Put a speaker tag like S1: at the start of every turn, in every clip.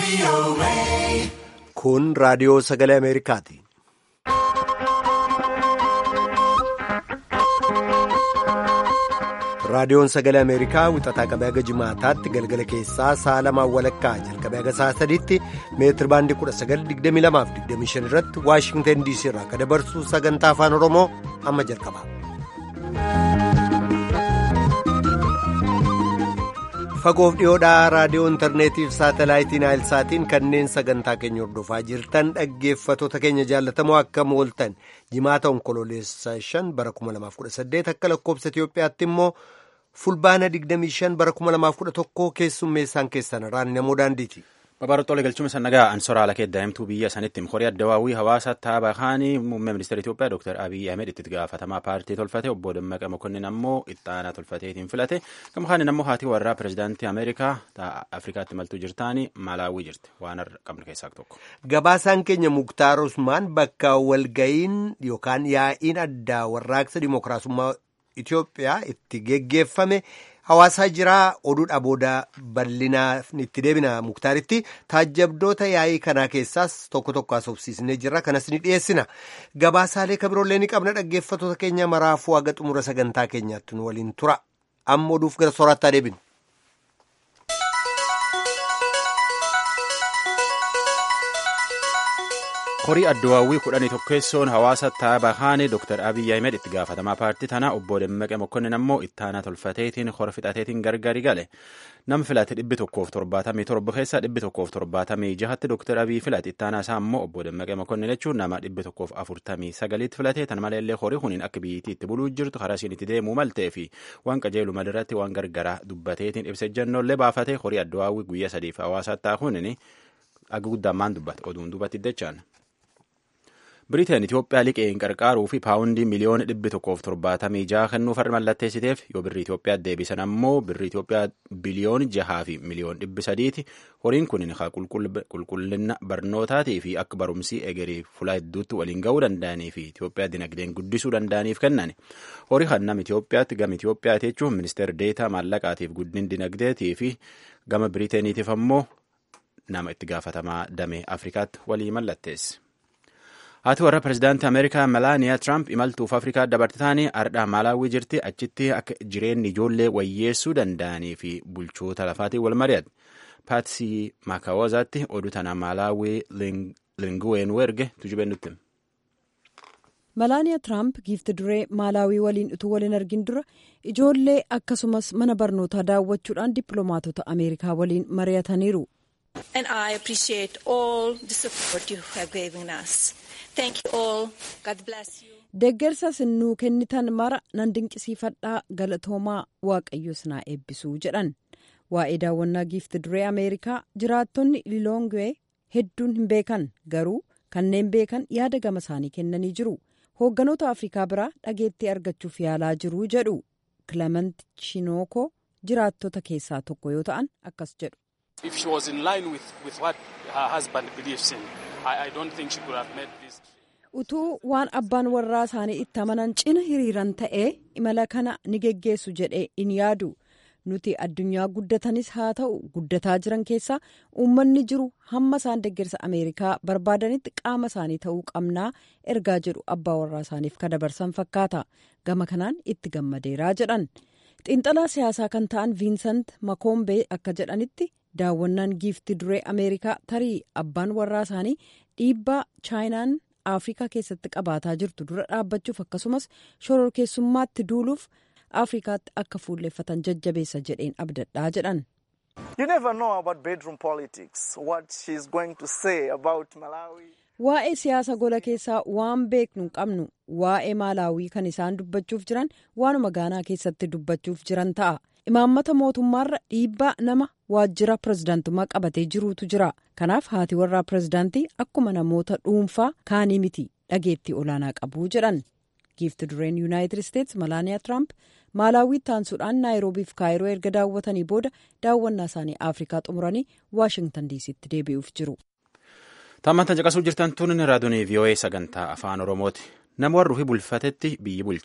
S1: Kun raadiyoo sagalee Ameerikaati. Raadiyoon sagalee Ameerikaa wixataa qabee haga jimaataatti galgala keessaa sa'a lamaan walakkaa jalqabee haga sa'a sadiitti meetir baandii 1922 irratti Waashingtan DC irraa kan dabarsu sagantaa afaan Oromoo amma jalqaba. Fagoof dhiyoodhaa raadiyoo intarneetii fi saatalaayitiin saatiin kanneen sagantaa keenya hordofaa jirtan dhaggeeffattoota keenya jaallatamoo akkam ooltan jimaata onkololeessa 5 bara 2018 akka lakkoobsa Itoophiyaatti immoo fulbaana 25 bara 2011 keessummeessaan keessan irraan namoo daandiiti.
S2: Babaarottoolee galchuun isa nagaa ansoraa alakee daa'imtuu biyya sanitti horii addawaawwii hawaasa taabaa kaanii muummee ministeera Itoophiyaa Dr. Abiy Ahmed itti gaafatamaa paartii tolfate obbo Dammaqa Mokonnin ammoo ittaanaa tolfateetiin filate gama kaaniin ammoo haati warraa pirezidaantii Ameerikaa Afrikaatti maltuu jirtaanii Maalaawwii jirti waan har'a qabnu keessaa tokko.
S1: Gabaasaan keenya Muktaar Usmaan bakka walga'iin yookaan yaa'iin addaa warraaqsa dimookiraasummaa Itoophiyaa itti geggeeffame. Hawaasaa jiraa oduudha booda bal'inaa itti deebina muktaaritti taajjabdoota yaa'ii kanaa keessaas tokko tokko haasofsiisnee jirra kanas ni dhiyeessina gabaasaalee kabiroolee ni qabna dhaggeeffattoota keenya maraafuu haga xumura sagantaa keenyaatti nu waliin tura amma oduuf gara soorataa deebinu.
S2: horii addawaawwii kudhanii tokkeessoon hawaasa taabaa kaanii Dr. Abiy Ahmed itti gaafatamaa paartii tanaa obbo Dammaqee Mokkonnin ammoo ittaanaa tolfateetiin hora fixateetiin gargari gale nam filate dhibbi tokkoof torbaatamii torba keessaa dhibbi tokkoof torbaatamii jahatti Dr. Abiy filate ittaanaa isaa ammoo obbo Dammaqee Mokkonnin jechuun nama dhibbi tokkoof afurtamii sagaliitti filate tan maleellee horii kuniin akka biyyittii itti buluu jirtu karaa isiin itti deemuu maltee fi waan qajeelu malirratti waan gargaraa dubbateetiin ibsa ejjannollee baafatee horii addawaawwii guyyaa sadiif hawaasa taa'uun aga guddaan maan dubbate oduun dubbatti dachaan. Biriteen Itoophiyaa liqeen qarqaaruu fi paawundii miliyoona dhibbi tokkoof torbaatamii jaha kennuuf har'a mallatteessiteef yoo birri Itoophiyaa deebisan ammoo birri Itoophiyaa biliyoon jahaa fi miliyoon dhibbi sadiiti. Horiin kun qulqullina barnootaatii fi akka barumsii egerii fulaa hedduutti waliin ga'uu danda'anii fi Itoophiyaa dinagdeen guddisuu danda'aniif kennan. Horii kan nama Itoophiyaatti gama Itoophiyaati jechuun ministeera deetaa maallaqaatiif guddin dinagdeetii fi gama Biriteeniitiif ammoo nama itti gaafatamaa damee Afrikaatti walii mallatteesse. Haati warra pirezidaantii Ameerikaa Melaaniyaa Tiraamp imaltuuf Afrikaa dabarte taanii ardhaa Maalaawwii jirti achitti akka jireenyi ijoollee wayyeessuu danda'anii fi bulchoota lafaatiin wal mari'ate. Paatsii Maakaawozaatti oduu tana Maalaawwii Linguween erge tujubeen nutti.
S3: Malaaniyaa Tiraamp giifti duree Maalaawii waliin utuu waliin argin dura ijoollee akkasumas mana barnootaa daawwachuudhaan dippiloomaatota Ameerikaa waliin mari'ataniiru.
S4: And I appreciate all the support you have given us. Thank you all. God bless you.
S3: Deeggarsa sinnuu kennitan mara nan dinqisiifadhaa galatoomaa waaqayyos naa eebbisuu jedhan. Waa'ee daawwannaa giifti duree Ameerikaa jiraattonni Liloongwee hedduun hin beekan garuu kanneen beekan yaada gama isaanii kennanii jiru. Hoogganoota Afrikaa biraa dhageettii argachuuf yaalaa jiru jedhu. Clement Chinooko jiraattota keessaa tokko yoo ta'an akkas jedhu.
S5: If she was in line with, with what her husband believes in, I, I don't think she could have made this.
S3: Utuu waan abbaan warraa isaanii itti amanan cina hiriiran ta'ee imala kana ni geggeessu jedhee in yaadu. Nuti addunyaa guddatanis haa ta'u guddataa jiran keessaa uummanni jiru hamma isaan deeggarsa Ameerikaa barbaadanitti qaama isaanii ta'uu qabnaa ergaa jedhu abbaa warraa isaaniif ka dabarsan fakkaata. Gama kanaan itti gammadeeraa jedhan. Xiinxalaa siyaasaa kan ta'an Viinsant Makoombee akka jedhanitti daawwannaan giifti duree Ameerikaa tarii abbaan warraa isaanii dhiibbaa chaayinaan Afrikaa keessatti qabaataa jirtu dura dhaabbachuuf akkasumas shororkeessummaatti duuluuf Afrikaatti akka fuulleeffatan jajjabeessa jedheen abdadhaa jedhan.
S6: You never know about bedroom politics, what she's going to say about Malawi.
S3: Waa'ee siyaasa gola keessaa waan beeknu hin qabnu waa'ee maalaawii kan isaan dubbachuuf jiran waanuma gaanaa keessatti dubbachuuf jiran ta'a. Imaammata mootummaarra dhiibbaa nama waajjira pirezidaantummaa qabatee jiruutu jira. Kanaaf haati warraa pirezidaantii akkuma namoota dhuunfaa kaanii miti dhageettii olaanaa qabu jedhan. Giifti dureen Yuunaayitid Isteetsi Malaaniyaa Tiraamp Maalaawii taansuudhaan Naayiroobiif Kaayiroo erga daawwatanii booda daawwannaa isaanii Afrikaa xumuranii Waashingtan diisiitti deebi'uuf jiru.
S2: Taammantan caqasuu jirtan tun raadiyoon VOA sagantaa afaan Oromooti. Nama warra ofii bulfatetti biyyi bulcha.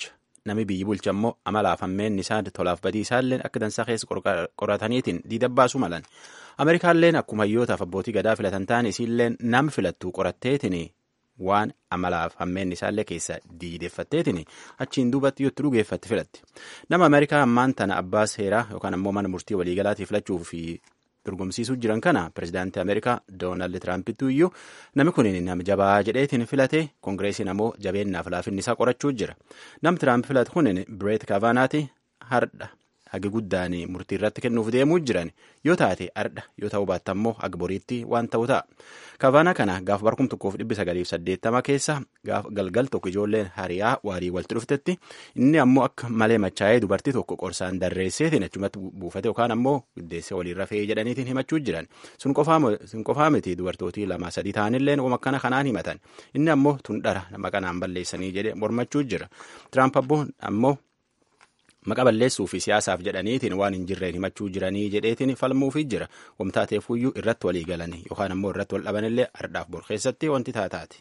S2: nami biyyi bulcha immoo amalaaf hammeenni isaa tolaaf badii isaallee akka dansaa keessa qorataniitiin diidabbaasuu malan. Ameerikaalleen akkuma hayyootaaf abbootii gadaa filatan ta'an isiilleen nam filattuu qoratteetiin waan amalaaf hammeenni isaallee keessa diideffatteetiin achiin duubatti yoo itti dhugeeffatti filatti. Nama Ameerikaa ammaan tana abbaa seeraa yookaan ammoo mana murtii waliigalaatii filachuu fi dorgomsiisuu jiran kana pirezidaantii Ameerikaa Doonaald Tiraampitu iyyuu namni kun nama jabaa jedheetiin filate koongireesiin ammoo jabeennaaf laafinni isaa qorachuu jira. Nam Tiraamp filate kun Bireet Kaavaanaati hardha. hagi guddaan murtii irratti kennuuf deemuu jiran yoo taate ardha yoo ta'uu baatte ammoo haga boriitti waan ta'u ta'a. Kavaana kana gaafa barkum tokkoof dhibbi sagaliif saddeettama keessa gaafa galgal tokko ijoolleen hariyaa waarii walitti dhuftetti inni ammoo akka malee machaa'ee dubartii tokko qorsaan darreesseetiin achumatti buufate yookaan ammoo guddeessee waliin rafee jedhaniitiin himachuu jiran sun qofaa miti dubartootii lama sadii ta'anillee waan akkana kanaan himatan inni ammoo tun dhara nama kanaan balleessanii jedhe mormachuu jira. Tiraamp ammoo maqa balleessuu fi siyaasaaf jedhaniitiin waan hin jirreen himachuu jiranii jedheetiin falmuufi jira wamtaateefuyyuu irratti walii galanii yookaan ammoo irratti wal dhabanillee ardhaaf bor keessatti wanti taataati.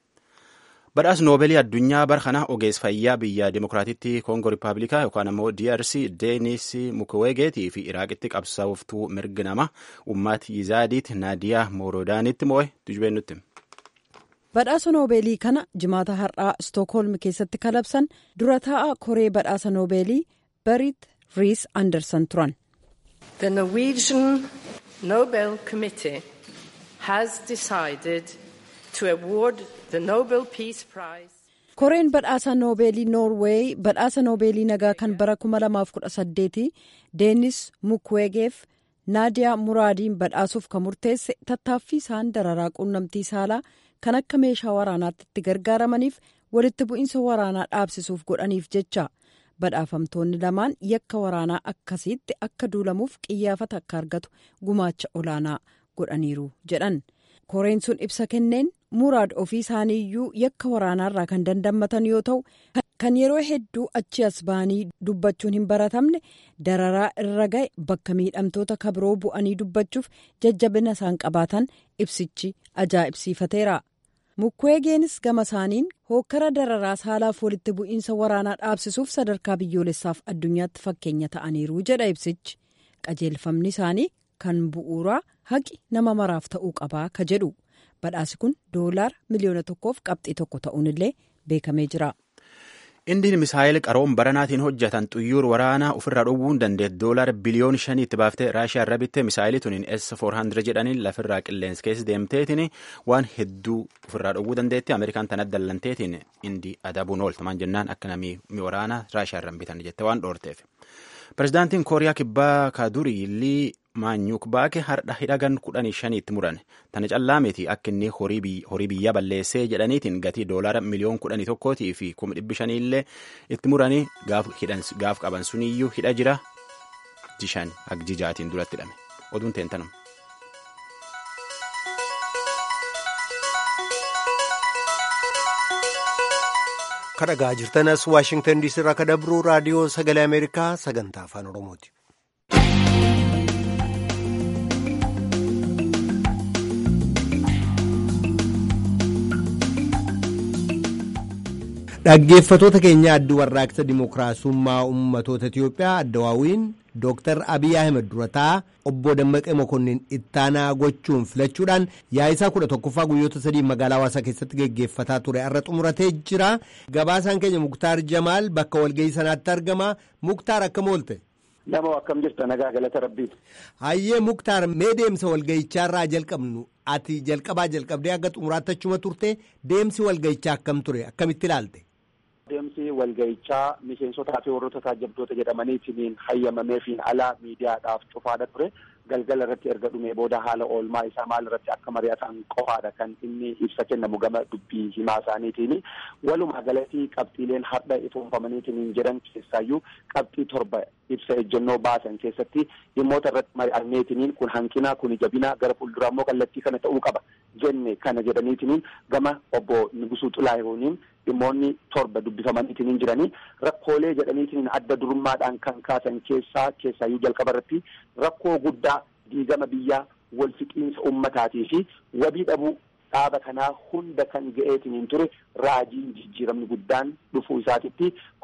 S2: Badhaas noobeelii addunyaa bara kana ogeessa fayyaa biyya dimokiraatitti koongoo rippaabilikaa yookaan ammoo DRC Deenis Mukwegeetii fi Iraaqitti qabsaa'oftuu mirgi nama ummati Yizaadiit Naadiyaa Moorodaanitti moo'e tujubeen nutti.
S3: Badhaasa noobeelii kana jimaata har'aa Stookholm keessatti kalabsan dura taa'aa koree badhaasa noobeelii Berit Riis Anderson turan.
S7: The Norwegian Nobel Committee has decided to award the Nobel Peace Prize.
S3: Koreen badhaasa noobeelii Noorweey badhaasa noobeelii nagaa kan bara 2018 Deenis Mukwegeef Naadiyaa Muraadiin badhaasuuf kan murteesse tattaaffii isaan dararaa quunnamtii saalaa kan akka meeshaa waraanaatti itti gargaaramaniif walitti bu'iinsa waraanaa dhaabsisuuf godhaniif jecha badhaafamtoonni lamaan yakka waraanaa akkasiitti akka duulamuuf qiyyaafata akka argatu gumaacha olaanaa godhaniiru jedhan koreen sun ibsa kenneen muraad ofii isaaniiyyuu yakka waraanaarraa kan dandammatan yoo ta'u kan yeroo hedduu achi as ba'anii dubbachuun hin baratamne dararaa irra ga'e bakka miidhamtoota kabiroo bu'anii dubbachuuf jajjabina isaan qabaatan ibsichi ajaa'ibsiifateera. mukweegeenis gama isaaniin hookkara dararaa saalaaf walitti bu'iinsa waraanaa dhaabsisuuf sadarkaa biyyoolessaaf addunyaatti fakkeenya ta'aniiru jedha ibsichi qajeelfamni isaanii kan bu'uuraa haqi nama maraaf ta'uu qabaa ka jedhu badhaasi kun doolaara miliyoona tokkoof qabxii tokko ta'uunillee beekamee jira.
S2: indiin misaayil qaroon baranaatiin hojjetan xuyyuur waraanaa ofirraa dhowwuu hin dandeet doolaara biliyoon shanii itti baaftee raashiyaa irra bittee misaayilii tuniin S400 jedhaniin lafirraa qilleensa keessa deemteetiin waan hedduu ofirraa dhowwuu dandeetti ameerikaan tana dallanteetiin indii adabuun ooltamaan jennaan akka namii waraanaa raashiyaa irra bitan jette waan dhoorteef. Pirezidaantiin Kooriyaa Kibbaa Kaadurii Lii Maanyuuk Baake hardha hidhagan kudhanii shaniitti muran. Tana callaa miti akka inni horii biyyaa balleessee jedhaniitiin gatii doolaara miliyoon kudhanii tokkootii fi kuma dhibbi shaniillee itti muranii gaaf qaban suniyyuu hidha jira jishan agjijaatiin duratti hidhame. Oduun teentanum.
S1: kadhagaa jirtanas waashingtan diisii irraa ka dabruu raadiyoo sagalee ameerikaa sagantaa afaan oromooti. dhaggeeffatoota keenya addi warraaqsa dimookiraasummaa ummatoota Itiyoophiyaa addawaawiin Dooktar Abiy Ahmed durataa obbo Dammaqee Mokonnin ittaanaa gochuun filachuudhaan yaa'isaa kudha tokkoffaa guyyoota sadii magaalaa hawaasaa keessatti geggeeffataa ture har'a xumuratee jira. Gabaasaan keenya Muktaar Jamaal bakka walgahii sanaatti argama. Muktaar akkam oolte?
S8: Nama akkam jirta nagaa galata rabbiiti.
S1: Hayyee Muktaar mee deemsa walgahichaa jalqabnu ati jalqabaa jalqabdee akka xumuraatti achuma turte deemsi walgahichaa akkam ture akkamitti ilaalte?
S8: Deemsi walgahichaa miseensotaa fi warroota taajabdoota jedhamaniitiin hayyamameefiin alaa miidiyaadhaaf cufaadha ture. Galgala irratti erga dhumee booda haala oolmaa isaa maal irratti akka mari'atan qofaadha kan inni ibsa kennamu gama dubbii himaa isaaniitiin. Walumaa galatti qabxiileen har'a ifoonfamaniitiin jedhan keessaayyuu qabxii torba ibsa ejjennoo baasan keessatti dhimmoota irratti mari'anneetiin kun hanqina kun jabina gara fuulduraa immoo kallattii kana ta'uu qaba jenne kana jedhaniitiin gama obbo Nugusuu Xilaahuuniin dhimmoonni torba dubbifamaniitiin jiranii rakkoolee jedhaniitiin adda durummaadhaan kan kaasan keessaa keessaayyuu jalqaba irratti rakkoo guddaa diigama biyyaa wal fixiinsa ummataatii fi wabii dhabuu dhaaba kanaa hunda kan ga'eetiin ture raajiin jijjiiramni guddaan dhufuu isaatitti kuni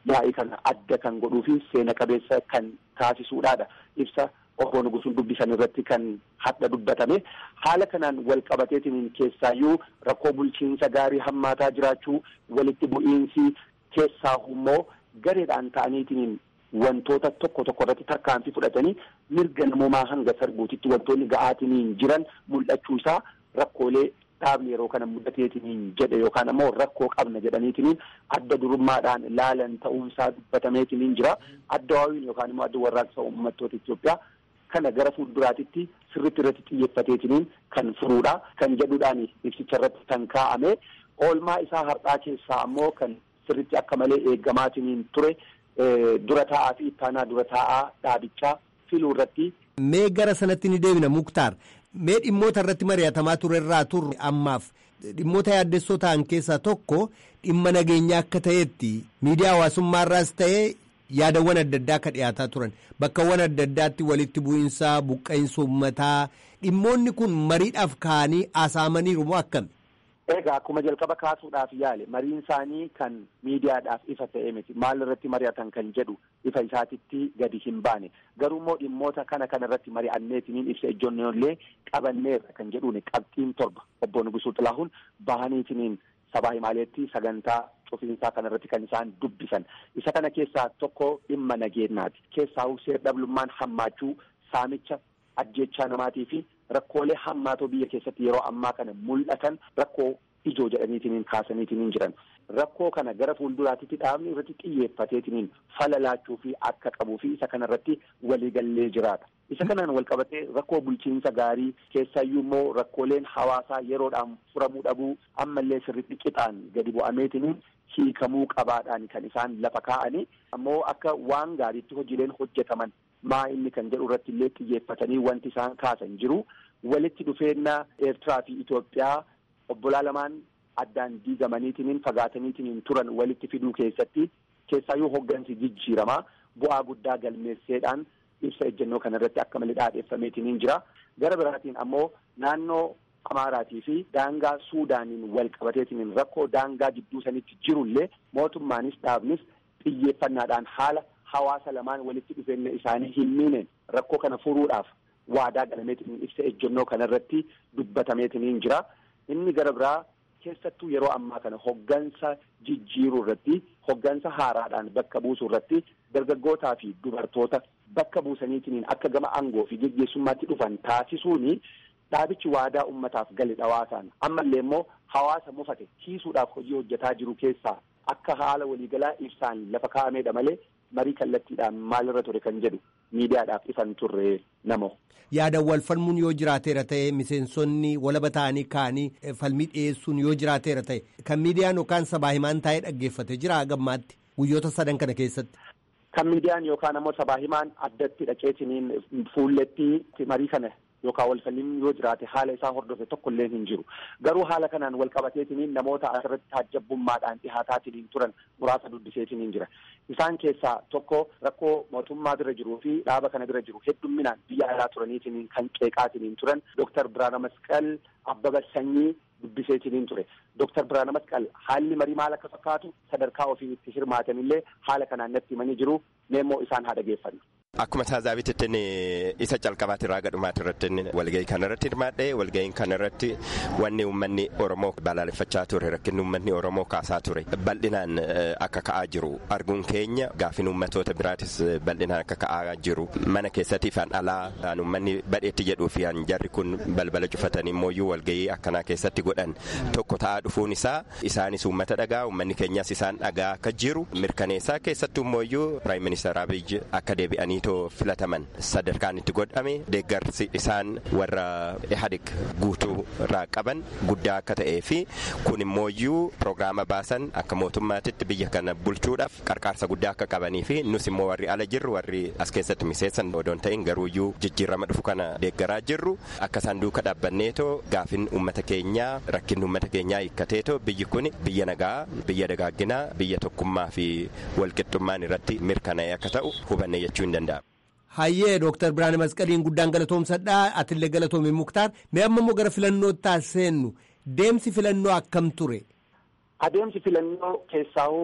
S8: yaa'ii kana adda kan godhuu fi seena qabeessa kan taasisuudhaadha ibsa obbo Nugusuun dubbisan irratti kan hadha dubbatame haala kanaan wal qabateetiin keessaayyuu rakkoo bulchiinsa gaarii hammaataa jiraachuu walitti bu'iinsi keessaa immoo gareedhaan ta'aniitiin wantoota tokko tokko irratti tarkaanfii fudhatanii mirga namoomaa hanga sarbuutitti wantoonni ga'aatiin jiran mul'achuu isaa rakkoolee dhaabni yeroo kana mudateetiin jedhe yookaan ammoo rakkoo qabna jedhaniitiin adda durummaadhaan laalan ta'uunsaa dubbatameetiin jira adda waawiin yookaan immoo adda warraaqsa uummattoota Itoophiyaa kana gara fuulduraatitti sirritti irratti xiyyeeffateetiin kan furuudha kan jedhuudhaan ibsicha irratti kan kaa'ame oolmaa isaa har'aa keessaa ammoo kan sirritti akka malee eeggamaatiin ture dura taa'aa fi ittaanaa dura taa'aa dhaabichaa filuu irratti.
S1: Mee gara sanatti ni deebina Muktaar. Mee dhimmoota irratti mari'atamaa ture irraa turre ammaaf dhimmoota yaaddessoo ta'an keessaa tokko dhimma nageenyaa akka ta'etti miidiyaa hawaasummaa irraas ta'ee yaadawwan adda addaa akka dhiyaataa turan bakkawwan adda addaatti walitti bu'iinsaa buqqa'insa uummataa dhimmoonni kun mariidhaaf ka'anii haasa'amaniiru moo akkami?
S8: Egaa akkuma jalqaba kaasuudhaaf yaale mariin isaanii kan miidiyaadhaaf ifa ta'e miti maal irratti mari'atan kan jedhu ifa isaatitti gadi hin baane garuu immoo dhimmoota kana kana irratti mari'anneetiniin ibsa ejjonnollee qabanneerra kan jedhuun qabxiin torba obbo Nugusuu Xilaahuun bahaniitiniin sabaa himaaleetti sagantaa cufiinsaa kana irratti kan isaan dubbisan isa kana keessaa tokko dhimma nageenyaati keessaa seer-dhablummaan hammaachuu saamicha ajjechaa namaatii fi rakkoolee hammaatoo biyya keessatti yeroo ammaa kana mul'atan rakkoo ijoo jedhaniitiin kaasaniitiin jiran rakkoo kana gara fuulduraatitti dhaabni irratti xiyyeeffateetiin fala laachuu fi akka qabuu fi isa kana irratti waliigallee jiraata. Isa kanaan wal qabatee rakkoo bulchiinsa gaarii keessayyuu immoo rakkooleen hawaasaa yeroodhaan furamuu dhabuu ammallee sirriitti qixaan gadi bu'ameetiin hiikamuu qabaadhaan kan isaan lafa kaa'anii ammoo akka waan gaariitti hojiileen hojjetaman maa inni kan jedhu irratti illee xiyyeeffatanii wanti isaan kaasan jiru walitti dhufeenya Eertiraa fi Itoophiyaa obbolaa lamaan addaan diigamaniitiin fagaataniitiin turan walitti fiduu keessatti keessaayyuu hoggansi jijjiiramaa bu'aa guddaa galmeesseedhaan ibsa ejjennoo kana irratti akka malee dhaadheeffameetiin jira gara biraatiin ammoo naannoo Amaaraatii fi daangaa Suudaaniin wal qabateetiin rakkoo daangaa jidduu sanitti jirullee mootummaanis dhaabnis xiyyeeffannaadhaan haala hawaasa lamaan walitti dhufeenya isaanii hin miineen rakkoo kana furuudhaaf waadaa galameetiin ibsa ejjennoo kana irratti dubbatameetiin jira. Inni gara biraa keessattuu yeroo ammaa kana hoggansa jijjiiruu irratti hoggansa haaraadhaan bakka buusuu irratti dargaggootaa fi dubartoota bakka buusaniitiin akka gama aangoo fi geggeessummaatti dhufan taasisuuni dhaabichi waadaa ummataaf gale dhawaasaan ammallee immoo hawaasa mufate kiisuudhaaf hojii hojjetaa jiru keessaa akka haala waliigalaa ibsaan lafa kaa'ameedha malee marii kallattiidhaan maalirra ture kan jedhu miidiyaadhaaf ifan turre namo.
S1: Yaadan wal falmuun yoo jiraateera ta'e miseensonni walaba ta'anii ka'anii falmii dhiyeessuun yoo jiraateera ta'e kan miidiyaan yookaan sabaa himaan taa'ee dhaggeeffate jira gammaatti guyyoota sadan kana keessatti.
S8: Kan miidiyaan yookaan ammoo sabaa himaan addatti dhaqeetiniin fuulletti marii kana yookaan wal falmiin yoo jiraate haala isaa hordofe tokko illee hin jiru garuu haala kanaan wal qabateetiniin namoota asirratti taajjabbummaadhaan dhihaataatiniin turan muraasa dubbiseetiniin jira isaan keessaa tokko rakkoo mootummaa bira jiruu fi dhaaba kana bira jiru heddumminaan biyya alaa turaniitiniin kan qeeqaatiniin turan dooktar Biraana Masqal Abbaba Sanyii dubbiseetiniin ture dooktar Biraana Masqal haalli marii maal akka fakkaatu sadarkaa ofii itti hirmaatanillee haala kanaan natti himanii jiru meemmoo isaan haa dhageeffannu.
S9: Akkuma taazaabitti isa calqabaati irraa gadhumaati irratti walgahii kana irratti hirmaadhe walgahiin kana irratti wanni uummanni Oromoo balaaleffachaa ture rakkinni uummanni Oromoo kaasaa ture bal'inaan akka ka'aa jiru arguun keenya gaafin uummatoota biraatis bal'inaan akka ka'aa jiru mana keessatti fi alaa uummanni badheetti jedhuu fi jarri kun balbala cufatanii immoo walgahii akkanaa keessatti godhan tokko ta'aa dhufuun isaa isaanis uummata dhagaa uummanni keenyas isaan dhagaa akka jiru mirkaneessaa keessattuu immoo piraayim ministeer Abiyyi akka deebi'anii too filataman sadarkaan itti godhame deeggarsi isaan warra ihadik guutuu irraa qaban guddaa akka ta'ee fi kun immooyyuu piroogiraama baasan akka mootummaatitti biyya kana bulchuudhaaf qarqaarsa guddaa akka qabanii fi nus immoo warri ala jirru warri as keessatti miseessan odoon ta'in garuuyyuu jijjiirama dhufu kana deeggaraa jirru akka isaan duuka dhaabbanneetoo gaafin uummata keenyaa rakkinni uummata keenyaa hiikkateetoo biyyi kun biyya nagaa biyya dagaagginaa biyya tokkummaa fi walqixxummaan irratti mirkanaa'e akka ta'u hubanne jechuu hin danda'amu.
S1: Hayyee Dooktar Biraane Masqaliin guddaan galatoomsadhaa atillee galatoome Muktaar mee amma immoo gara filannootti seennu deemsi filannoo akkam ture?
S8: Adeemsi filannoo keessaa'uu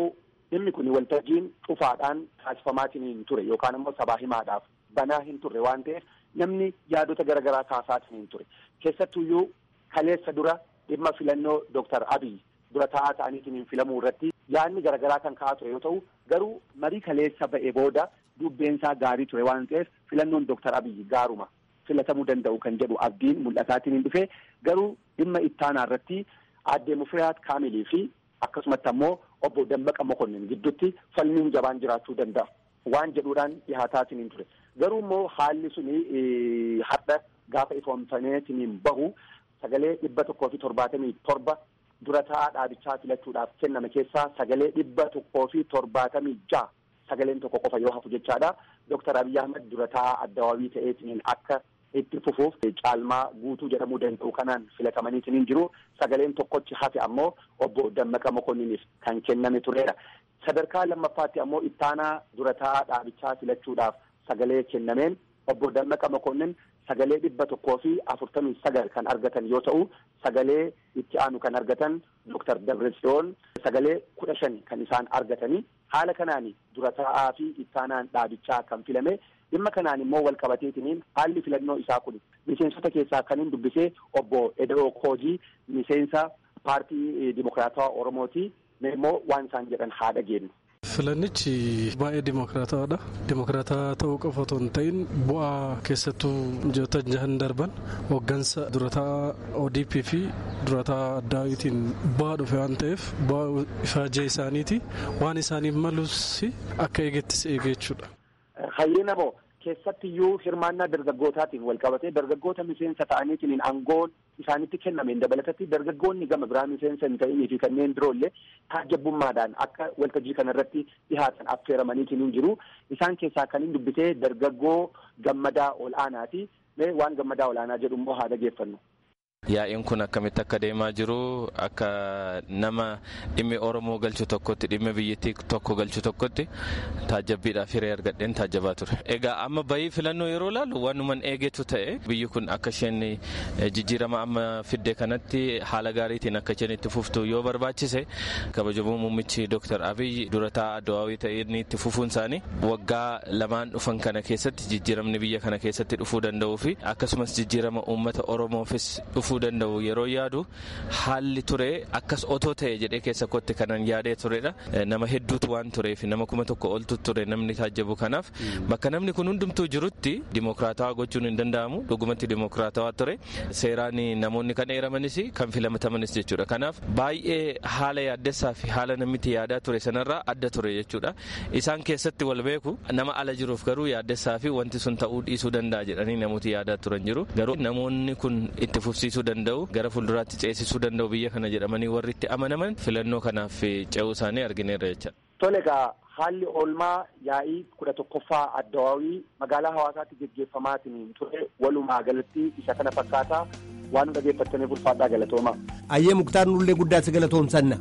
S8: dhimmi kun waltajjiin cufaadhaan taasifamaatiin hin ture yookaan immoo sabaa himaadhaaf banaa hin turre waan ta'eef namni yaadota garaagaraa kaasaatiin hin ture keessattuyyuu kaleessa dura dhimma filannoo Dr. Abiy dura taa'aa ta'aniitiin filamuu irratti yaadni garaagaraa kan ka'aa ture yoo ta'u garuu marii kaleessa ba'e booda dubbeensaa gaarii ture waan ta'eef filannoon Dr. Abiy gaaruma filatamuu danda'u kan jedhu abdiin mul'ataatiin hin dhufe garuu dhimma ittaanaa irratti aadde Mufiraat Kaamilii fi akkasumatti ammoo obbo Dammaqa Mokonnin gidduutti falmiin jabaan jiraachuu danda'a waan jedhuudhaan dhihaataatiin hin ture garuu immoo haalli suni har'a gaafa ifoomfameetiin bahu sagalee dhibba tokkoo fi torbaatamii torba dura taa'aa dhaabichaa filachuudhaaf kenname keessaa sagalee dhibba tokkoo fi torbaatamii ja'a sagaleen tokko qofa yoo hafu jechaadha. Dooktar Abiy Ahmed dura taa'aa addawaawii ta'eetiin akka itti fufuuf caalmaa guutuu jedhamuu danda'u kanaan filatamaniitiin jiru sagaleen tokkochi hafe ammoo obbo Dammaqa Mokonniniif kan kenname turedha. Sadarkaa lammaffaatti ammoo ittaanaa dura taa'aa dhaabichaa filachuudhaaf sagalee kennameen obbo Dammaqa Mokonnin sagalee dhibba tokkoo fi afurtamii sagal kan argatan yoo ta'u sagalee itti aanu kan argatan Dooktar Dabratsiyoon sagalee kudha shan kan isaan argatanii haala kanaan dura taa'aa fi ittaanaan dhaabichaa kan filame dhimma kanaan immoo wal qabateetiniin haalli filannoo isaa kun miseensota keessaa kan hin dubbisee obbo Edoo Koojii miseensa paartii Dimokiraatawaa Oromooti immoo waan isaan jedhan haa dhageenyu.
S10: Filannichi baay'ee dimokiraatawaadha. Dimokiraataa ta'uu qofa otoo hin ta'in bu'aa keessattuu ji'oota jahan darban hooggansa durataa ODP fi durataa addaawitiin bu'aa dhufe waan ta'eef bu'aa ifaajee isaaniiti waan isaaniif malus akka eegettis eege jechuudha.
S8: Hayyina boo keessattiyyuu hirmaannaa dargaggootaatiin wal qabatee dargaggoota miseensa ta'aniitiin aangoon isaanitti kennameen dabalatatti dargaggoonni gama biraa miseensa hin ta'inii fi kanneen biroollee taajjabbummaadhaan akka waltajjii kanarratti dhihaatan affeeramaniitiin hin jiru. Isaan keessaa kan hin dubbisee dargaggoo gammadaa ol aanaati. Waan gammadaa ol aanaa jedhu immoo haa dhageeffannu.
S11: Yaa'iin kun akkamitti akka deemaa jiru akka nama dhimmi Oromoo galchu tokkotti dhimmi biyyattii tokko galchu tokkotti taajjabbiidhaaf hiree argadheen taajjabaa ture. Egaa amma bahii filannoo yeroo laalu waanuman eegetu ta'e biyyi kun akka isheen jijjiirama amma fidde kanatti haala gaariitiin akka isheen itti fuftu yoo barbaachise kabajamoo muummichi Dr. Abiy dura taa'aa addawaawii ta'een itti fufuun isaanii waggaa lamaan dhufan kana keessatti jijjiiramni biyya kana keessatti dhufuu danda'uu fi akkasumas jijjiirama uummata Oromoofis dhufuu danda'u yeroo yaadu haalli ture akkas otoo ta'e jedhee keessa kootti kanan yaadee turedha. Nama hedduutu waan tureef nama kuma tokko oltu ture namni taajjabu kanaaf bakka namni kun hundumtuu jirutti dimokiraatawaa gochuun hin danda'amu dhugumatti dimokiraatawaa ture seeraan namoonni kan eeramanis kan filatamanis jechuudha. Kanaaf baay'ee haala yaaddessaa fi haala namitti yaadaa ture sanarraa adda ture jechuudha. Isaan keessatti wal beeku nama ala jiruuf garuu yaaddessaa fi wanti sun ta'uu dhiisuu danda'a jedhanii namooti yaadaa turan jiru. Garuu namoonni kun itti fufsiisuu danda'u gara fuulduraatti ceesisuu danda'u biyya kana jedhamanii warri itti amanaman filannoo kanaaf ce'uu isaanii argineerra jecha.
S8: Tole egaa haalli oolmaa yaa'ii kudha tokkoffaa addawaawii magaalaa hawaasaatti geggeeffamaatiin ture walumaa galatti isa kana fakkaataa waan nu dhageeffattaniif ulfaadhaa galatooma.
S1: Ayyee muktaar nullee guddaa si galatoomsanna.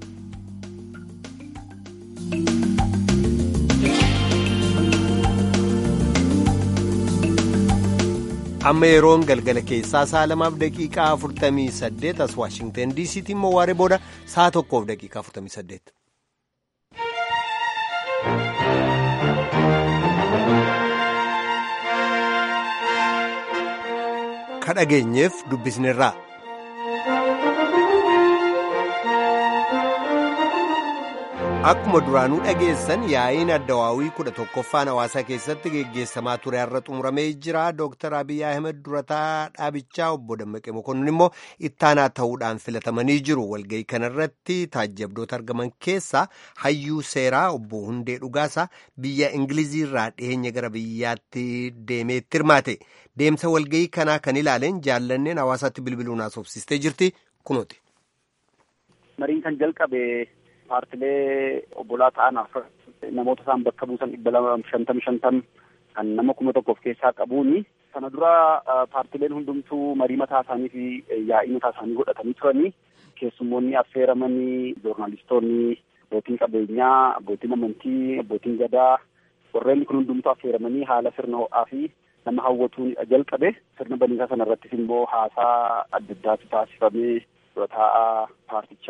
S1: amma yeroon galgala keessaa sa'a lamaaf daqiiqaa afurtamii saddeet as waashingtan diisiitti immoo waaree booda sa'a tokkoof daqiiqaa afurtamii saddeet. ka dhageenyeef dubbisnerraa. Akkuma duraanuu dhageessan yaa'iin addawaawii kudha tokkoffaan hawaasaa keessatti geggeessamaa ture har'a xumuramee jira. Dooktar Abiy Ahmed durataa dhaabichaa obbo Dammaqee Mokonnin immoo ittaanaa ta'uudhaan filatamanii jiru. Walga'ii kanarratti taajjabdoota argaman keessaa hayyuu seeraa obbo Hundee Dhugaasaa biyya Ingiliziirraa dhiyeenya gara biyyaatti deemeetti hirmaate. Deemsa walga'ii kanaa kan ilaaleen jaallanneen hawaasaatti bilbiluun haasofsiistee jirti. Kunooti.
S8: Mariin kan jalqabe. paartilee obbolaa ta'an namoota isaan bakka buusan dhibba lama shantam shantam kan nama kuma tokkoof keessaa qabuuni. Kana dura paartileen hundumtuu marii mataa isaanii fi yaa'ii mataa isaanii godhatanii turanii keessummoonni affeeramanii joornaalistoonni abbootiin qabeenyaa abbootiin amantii abbootiin gadaa warreen kun hundumtuu affeeramanii haala sirna ho'aa fi nama hawwatuun jalqabe sirna baniisaa sana irrattis immoo haasaa adda addaatu taasifamee dura taa'aa paartichaa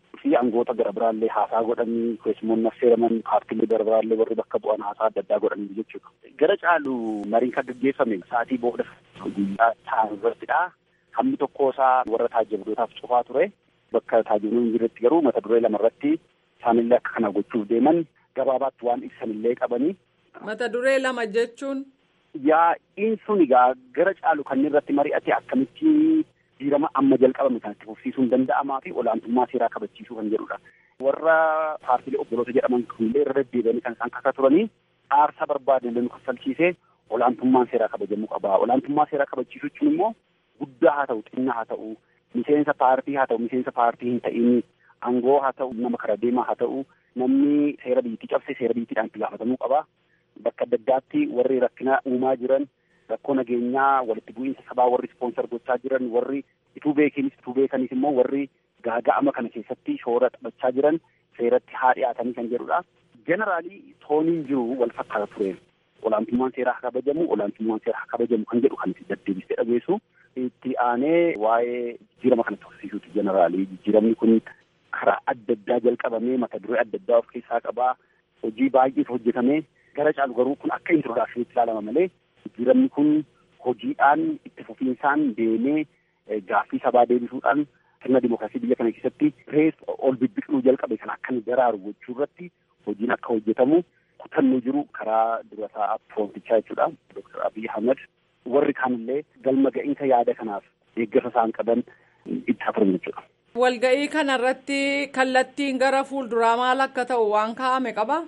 S8: fi aangoota gara biraallee haasaa godhanii keessummoonni affeeraman paartiilee gara biraallee warri bakka bu'an haasaa adda addaa godhanii jechuudha. Gara caalu mariin kan gaggeeffame sa'aatii booda guyyaa ta'an irrattidha. Hammi tokko isaa warra taajjabdootaaf cufaa ture. Bakka taajjabdoon hin jirretti garuu mata duree lama irratti isaanillee akka kana gochuuf deeman gabaabaatti waan ibsanillee qabanii.
S12: Mata duree lama jechuun.
S8: Yaa'iin sun egaa gara caalu kanneen irratti mari'ate akkamitti jijjiirama amma jalqabame kan itti fufsiisuun danda'amaa fi olaantummaa seeraa kabachiisuu kan jedhudha. Warra paartiilee obboloota jedhaman kunillee irra deddeebi'anii kan isaan kakaa turanii aarsaa barbaadan nu kaffalchiisee olaantummaan seeraa kabajamuu qaba. Olaantummaa seeraa kabachiisuu jechuun immoo guddaa haa ta'u xinnaa haa ta'u miseensa paartii haa ta'u miseensa paartii hin ta'in aangoo haa ta'u nama kara deemaa haa ta'u namni seera biyyattii cabse seera biyyattiidhaan itti gaafatamuu qaba. Bakka adda addaatti warri rakkina uumaa jiran rakkoo nageenyaa walitti bu'iinsa sabaa warri ispoonsar gochaa jiran warri ituu beekinis ituu beekanis immoo warri gaaga'ama kana keessatti shoora taphachaa jiran seeratti haa dhiyaatanii kan jedhudha. Jeneraalii tooniin jiru wal fakkaata ture. Olaantummaan seeraa haa kabajamu, olaantummaan seeraa haa kabajamu kan jedhu kan itti deddeebisee dhageessu. Itti aanee waa'ee jijjiirama kana tursiisuuti jeneraalii. Jijjiiramni kun karaa adda addaa jalqabamee mata duree adda addaa of keessaa qabaa. Hojii baay'eetu hojjetamee gara caalu garuu kun akka introdaakshiniitti ilaalama malee jijjiiramni kun hojiidhaan itti fufiinsaan deemee gaaffii sabaa deebisuudhaan sirna dimookiraasii biyya kana keessatti rees ol bibbiqiluu jalqabe kan akka inni daraaru gochuu irratti hojiin akka hojjetamu kutannoo jiru karaa durataa piroontichaa jechuudha Dr. Abiy Ahmed warri kaanillee galma ga'iinsa yaada kanaaf deeggarsa isaan qaban itti turan jechuudha.
S12: Walga'ii kanarratti kallattiin gara fuulduraa maal akka ta'u waan kaa'ame qaba?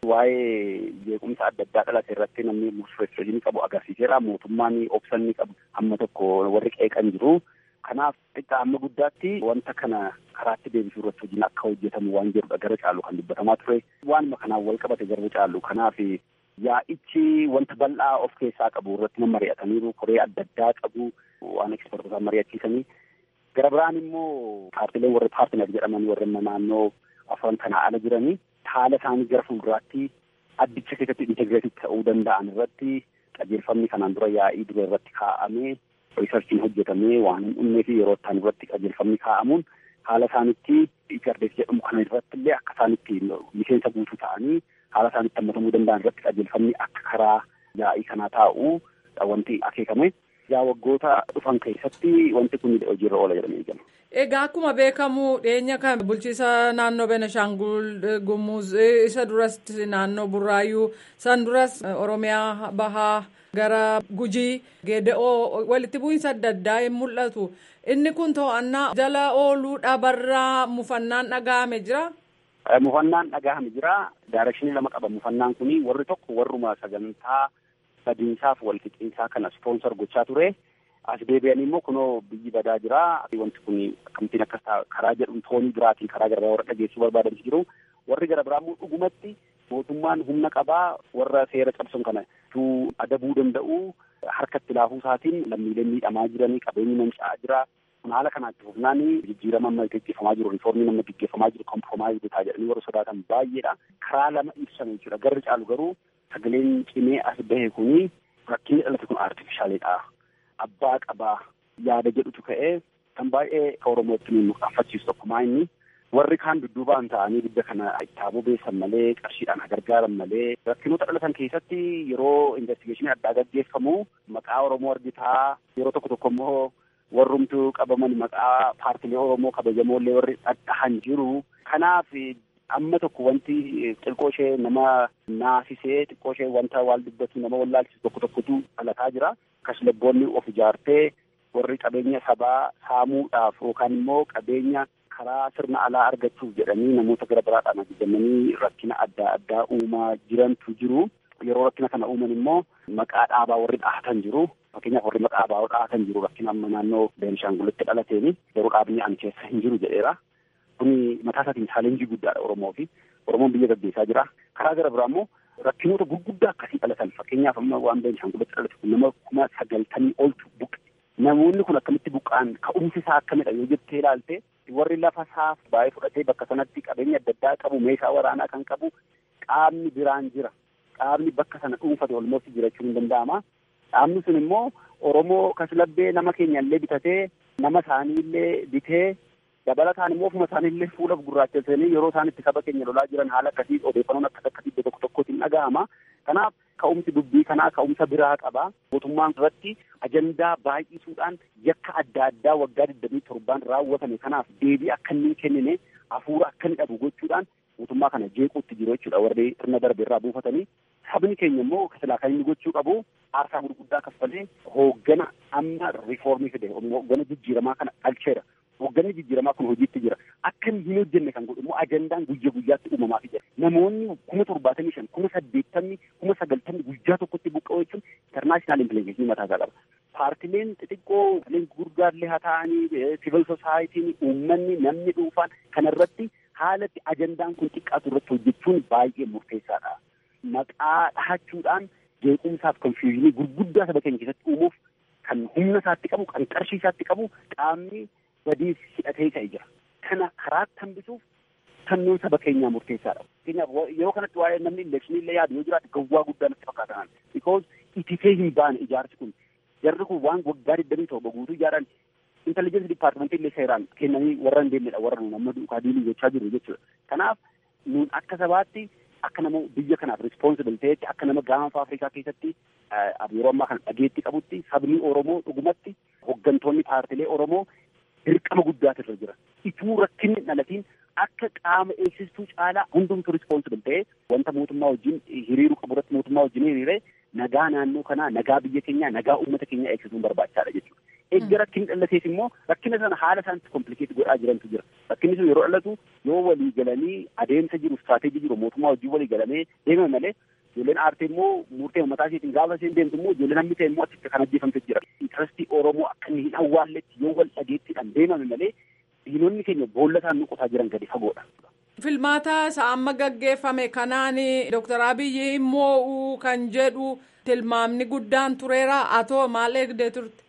S8: Waa'ee jeequmsa adda addaa dhalate irratti namni murteessoo qabu agarsiiseera. Mootummaan obsanni qabu hamma tokko warri qeeqan jiru. Kanaaf xiqqaa amma guddaatti wanta kana karaatti deebisuu irratti hojiin akka hojjetamu waan jedhudha gara caalu kan dubbatamaa ture. Waanuma kanaan wal qabate gara caalu kanaaf yaa'ichi wanta bal'aa of keessaa qabu irratti mari'ataniiru. Koree adda addaa qabu waan ekspertootaan mari'achiisanii. Gara biraan immoo paartileen warri paartinar jedhaman warri naannoo afran kanaa ala jiranii haala isaanii gara fuulduraatti addicha keessatti integreetii ta'uu danda'an irratti qajeelfamni kanaan dura yaa'ii dura irratti kaa'amee riisarchiin hojjetamee waan hin dhumnee fi yeroo ittaan irratti qajeelfamni kaa'amuun haala isaanitti igardees jedhamu kana irratti illee akka isaanitti miseensa guutuu ta'anii haala isaanitti hammatamuu danda'an irratti qajeelfamni akka karaa yaa'ii kanaa taa'u wanti akeekame. yaa waggoota dhufan keessatti wanti kun hojiirra oola jedhamee eegama.
S12: Egaa akkuma beekamu dhiyeenya kan bulchiisa naannoo Benishaangul Gumuz isa duras naannoo Burraayyuu san duras Oromiyaa Bahaa gara Gujii Geeda'oo walitti bu'iinsa adda addaa hin mul'atu. Inni kun to'annaa jala ooluu dhabarraa mufannaan dhaga'ame jira.
S8: Mufannaan dhaga'ame jira. Daarekshinii lama qaba mufannaan kuni warri tokko warruma sagantaa badiinsaaf walqixxinsaa kana ispoonsar gochaa ture. As deebi'anii immoo kunoo biyyi badaa jira. Wanti kun akkamittiin akkas ta'a karaa jedhuun toonii biraatiin karaa gara biraa warra dhageessuu barbaadan jiru. Warri gara biraa immoo dhugumatti mootummaan humna qabaa warra seera cabsan kana tuu adabuu danda'u harkatti laafuu isaatiin lammiileen miidhamaa jiranii qabeenyi manca'aa jira. Kun haala kanaatti fufnaan jijjiirama amma gaggeeffamaa jiru riiformiin amma gaggeeffamaa jiru kompromaayiz bitaa jedhanii warra sodaatan baay'eedha. Karaa lama ibsan jechuudha. Garri caalu garuu sagaleen cimee as bahe kuni rakkinni dhalate kun artifishaaliidha. Abbaa qabaa yaada jedhutu ka'ee kan baay'ee akka Oromootti nu qafachiisu tokkumaa inni warri kaan dudduubaan ta'anii biyya kana ittaaboo beessan malee qarshiidhaan gargaaran malee rakkinoota dhalatan keessatti yeroo investigeeshinii addaa gaggeeffamu maqaa Oromoo argitaa yeroo tokko tokko immoo warrumtu qabaman maqaa paartilee Oromoo kabajamoollee warri dhadhahan jiru. Kanaaf amma tokko wanti xiqqoo ishee nama naasisee xiqqoo ishee wanta waal dubbatu nama wallaalchisu tokko tokkotu dhalataa jira. Kashlabboonni of ijaartee warri qabeenya sabaa saamuudhaaf yookaan immoo qabeenya karaa sirna alaa argachuuf jedhanii namoota gara biraadhaan ajajamanii rakkina adda addaa uumaa jirantu jiru. Yeroo rakkina kana uuman immoo maqaa dhaabaa warri dhahatan jiru. Fakkeenyaaf warri maqaa dhaabaa dhahatan jiru rakkina amma naannoo Beenishaangulitti dhalateeni yeroo dhaabni ani keessa hin jiru jedheera. Kuni mataa isaatiin chaalenjii guddaadha Oromoo fi Oromoon biyya gaggeessaa jira. Karaa gara biraa immoo rakkinoota gurguddaa akkasii dhalatan fakkeenyaaf amma waan Beenishaangulitti dhalate kun nama kuma sagaltamii oltu buqqe. Namoonni kun akkamitti buqqa'an ka'umsi isaa akkamidha yoo jettee ilaalte warri lafa isaaf baay'ee fudhatee bakka sanatti qabeenya adda addaa qabu meeshaa waraanaa kan qabu qaamni biraan jira. Qaamni bakka sana dhuunfate olmoofti jiraachuu hin danda'ama. Dhaabni sun immoo Oromoo kaslabbee nama keenya illee bitatee nama isaanii illee bitee dabalataan immoo ofuma isaaniillee fuula gurraachesanii yeroo isaan itti saba keenya lolaa jiran haala akkasii odeeffannoon akkas akkasii iddoo tokko tokkotti hin dhaga'ama. Kanaaf ka'umsi dubbii kanaa ka'umsa biraa qaba. Mootummaan irratti ajandaa baay'isuudhaan yakka adda addaa waggaa digdamii torbaan raawwatame kanaaf deebii akka inni kennine hafuura akka inni dhabu gochuudhaan mootummaa kana jeequutti jiru jechuudha warri sirna darbe irraa buufatanii. Sabni keenya immoo silaa kan inni gochuu qabu aarsaa gurguddaa kaffalee hooggana amma riifoormii fide hooggana jijjiiramaa kana dhalcheera. Hoogganni jijjiiramaa kun hojiitti jira. Akka hin hojjenne kan godhu immoo ajandaan guyya guyyaatti uumamaaf jira. Namoonni kuma torbaatamii shan, kuma saddeettamni, kuma sagaltamni guyyaa tokkotti buqqa'u jechuun intarnaashinaal impilekeeshinii mataa isaa qaba. Paartileen xixiqqoo, paartileen gurguddaallee haa ta'anii, siivil soosaayitiin, uummanni, namni dhuunfaan kanarratti haalatti ajandaan kun xiqqaatu irratti hojjechuun baay'ee murteessaadha. Maqaa dhahachuudhaan jeequmsaaf konfiyuuzinii gurguddaa saba keenya keessatti uumuuf kan humna isaatti qabu, kan qarshii isaatti qabu qaamni badiif hidhatee ka'e jira. Kana karaatti hambisuuf tannuun saba keenyaa murteessaadha. Fakkeenyaaf yeroo kanatti waa'ee namni elekshinii illee yaadu yoo jiraate gawwaa guddaa natti fakkaatan. Because itifee hin baane ijaarsi kun. Jarri kun waan waggaa digdamii torba guutuu ijaaran intelligensi dipaartimentii illee seeraan kennanii warra hin deemnedha warra nuun amma duukaa diilii gochaa jiru jechuudha. Kanaaf nuun akka sabaatti akka nama biyya kanaaf responsible ta'etti akka nama gaanfa Afrikaa keessatti yeroo ammaa kana dhageetti qabutti sabni Oromoo dhugumatti hooggantoonni paartilee Oromoo dirqama guddaatu irra jira. Ituu rakkinni dhalatiin akka qaama eegsistuu caalaa hundumtu responsible ta'ee wanta mootummaa wajjin hiriiruu qabu irratti mootummaa wajjin hiriiree nagaa naannoo kanaa, nagaa biyya keenyaa, nagaa uummata keenyaa eegsisuun barbaachisaadha jechuudha. Eegga rakkinni dhalateef immoo rakkina sana haala isaanitti komplikeet godhaa jirantu jira. Rakkinni sun yeroo dhalatu yoo walii galanii adeemsa jiru, istiraatejii jiru mootummaa wajjin walii galamee deemame malee ijoolleen aartee immoo murtee mataa isheetiin gaafa isheen deemtu immoo ijoolleen hammi ta'e immoo achitti kan ajjeefamte jira. Intarastii Oromoo akka inni hin awwaalletti yoo wal dhageettiidhaan deemame malee diinonni keenya boolla isaan nuqotaa jiran gadi fagoodha.
S12: Filmaata isa amma gaggeeffame kanaan Dooktar Abiyyi immoo kan jedhu tilmaamni guddaan tureera atoo maal eegdee turte?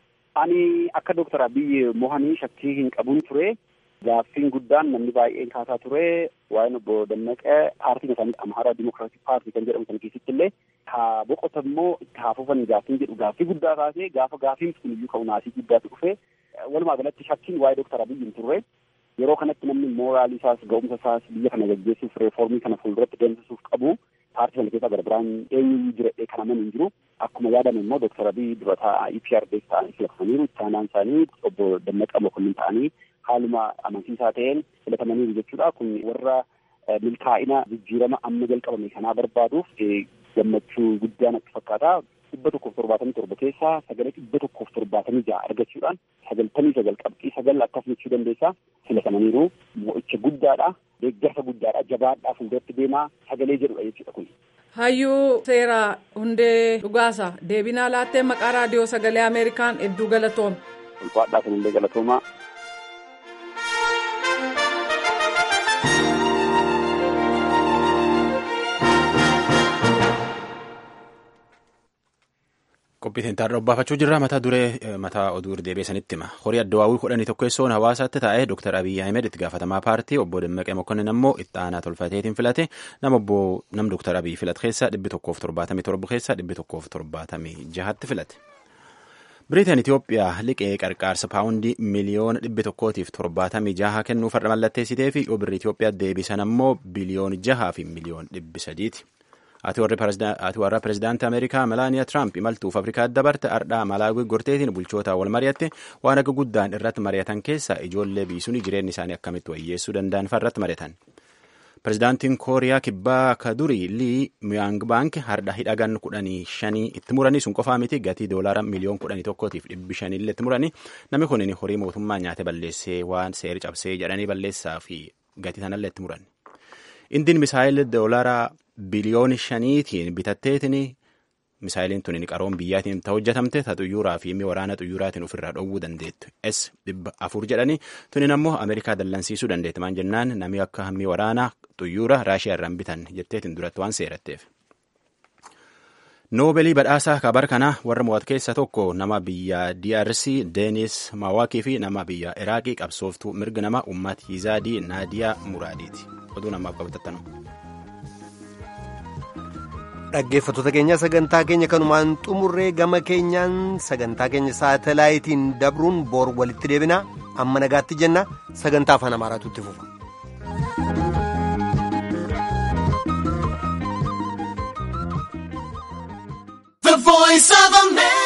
S8: Ani akka Dooktar Abiyyi mohanii shakkii hin qabuun ture. Gaaffiin guddaan namni baay'een kaasaa ture. Waa'een obbo Dammaqee paartiin isaanii Amaaraa Dimokiraatik Paartii kan jedhamu sana keessatti illee haa boqotan immoo itti haa fufan gaaffiin jedhu gaaffii guddaa kaasee gaafa gaaffiin kun iyyuu ka'u naasii guddaatu dhufe. Walumaa galatti shakkiin waa'ee Dooktar Abiyyi hin turre. Yeroo kanatti namni mooraalii isaas ga'umsa isaas biyya kana gaggeessuuf reefoormii kana fuulduratti deemsisuuf qabu paartii sana keessaa gara biraan eenyuyyuu jiradhee kan amanu hin jiru. Akkuma yaadame immoo Dooktar Abiyyi durataa EPRDs ta'anii filatamaniiru. Itti aanaan isaanii obbo Dammaqaa Mokonnin ta'anii haaluma amansiisaa ta'een filatamaniiru jechuudha. Kun warra milkaa'ina jijjiirama amma jalqabame kanaa barbaaduuf gammachuu guddaa natti fakkaata. dhibba tokkoof torbaatamii torba keessaa sagalee dhibba tokkoof torbaatamii ja'a argachuudhaan sagaltamii sagal qabxii sagal akkas jechuu dandeessaa filatamaniiru mo'icha guddaadha deeggarsa guddaadha jabaadhaa fuulduratti deemaa sagalee jedhudha jechuudha kun.
S12: Hayyuu seeraa hundee dhugaasa deebinaa laattee maqaa raadiyoo sagalee Ameerikaan hedduu galatooma.
S8: Ulfaadhaa sanillee galatoomaa.
S2: Qophiitiin taarra obbaafachuu jirra mataa duree mataa oduu deebiisanitti hima. Horii addawaawwii kudhanii tokkeessoon hawaasaatti taa'ee Dr. Abiyyi Ahmed itti gaafatamaa paartii obbo Dammaqee Mokonnin ammoo itti aanaa tolfateetiin filate nama obbo nam Dr. Abiyyi filate keessaa dhibbi tokkoof torbaatamii torba keessaa dhibbi tokkoof torbaatamii jahatti filate. Biriteen Itoophiyaa liqee qarqaarsa paawundii miliyoona dhibbi tokkootiif torbaatamii jaha kennuuf har'a mallatteessitee fi yoo birri Itoophiyaa deebisan ammoo biliyoona jahaa fi miliyoona dhibbi sadiiti. Ati warra pirezidaantii Ameerikaa Melaaniyaa Tiraamp imaltuuf Afrikaa dabarte ardhaa Malaawii gorteetiin bulchoota wal mari'atte waan akka guddaan irratti mari'atan keessaa ijoollee biisuun jireenya isaanii akkamitti wayyeessuu danda'an irratti mari'atan. Pirezidaantiin Kooriyaa kibbaa ka durii Lii Miyang Baank hardha hidhagan kudhanii shanii itti muranii sun qofaa miti gatii doolaara miliyoon kudhanii tokkootiif dhibbi shaniillee itti muranii namni kun horii mootummaa nyaate balleessee waan seeri cabsee jedhanii balleessaa fi gatii sanallee itti muran. Indiin misaayil doolaara biliyooni shaniitiin bitatteetiin misaayiliin tun qaroon biyyaatiin ta hojjetamte ta xuyyuuraa fi waraana xuyyuuraatiin ofirraa dhoowwuu dandeettu s dhibba afur jedhanii tunin ammoo ameerikaa dallansiisuu dandeetti maan jennaan namni akka hammi waraanaa xuyyuura raashiyaa irraan bitan jetteetiin duratti waan seeratteef. noobelii badhaasaa kabar kana warra mo'at keessa tokko nama biyya DRC Deenis Mawaakii fi nama biyya Iraaqii qabsooftuu mirga nama ummat Yizaadii Naadiyaa Muraadiiti. Oduu namaaf qabatattanuu.
S1: dhaggeeffattoota keenya sagantaa keenya kanumaan xumurree gama keenyaan sagantaa keenya saatalaayitiin dabruun boor walitti deebina amma nagaatti jenna sagantaa afaan amaaraatu itti fufa.
S13: The voice of America.